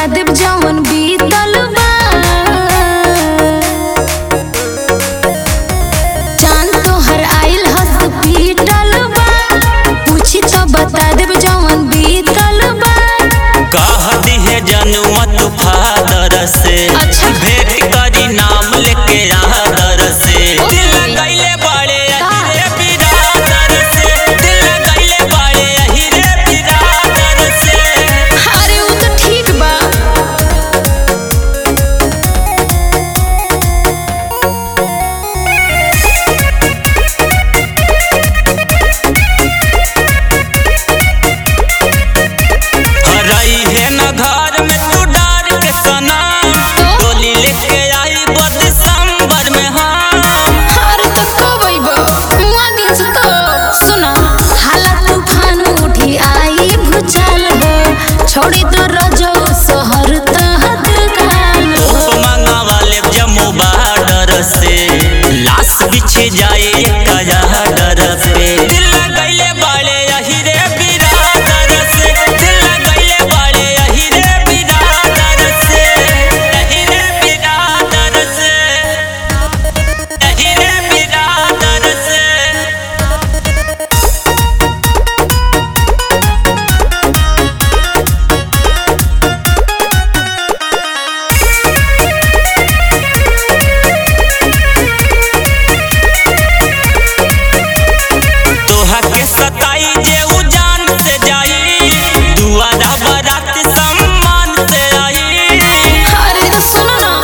बता देब जवन बीतल बा जान तोहर आइल हॉस्पिटल बा पूछी तो बता देब जवन बीतल बा कह दिहे जनुआ तू फादर से अच्छा। भेंट करी नाम लेके आदर से दिल गईले बाड़े अही रे बिरादर से दिल गईले बाड़े अही रे बिरादर से अरे वो तो ठीक बा हरई है न घर में तू डार के सनम डोली लेके आई बो दिसंबर में हम अरे तो कब अइबो मुआ दिन से तो सुना हालत तूफान उठी आई भूचाल हो छोड़ी तो रजो शहर तहत काल हो मांगा वाले जम्मू बॉर्डर से लाश बिछे जाए कया डर से दिल गईले बाड़े यही रे बिरादर से दिल गईले बाड़े यही रे बिरादर से यही रे बिरादर से यही रे बिरादर से तोहा के सताई जे उजान से जाई दुआरा बारात सम्मान से आई अरे तो सुनो ना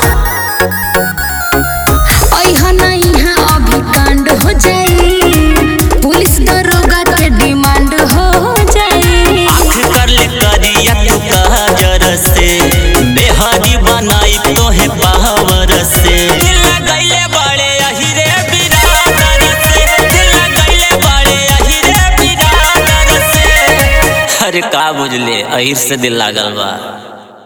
अइहा ना यहाँ अभी कांड हो जाई पुलिस दरोगा के डिमांड हो जाई आँख कर ले करिया तू काजर से बेहारी बनाई तोहे पावर से दिल गईले बड़े अही रे बिरादर से दिल गईले बड़े अही रे बिरादर से अरे का बुझले अहिर से दिल लागल बा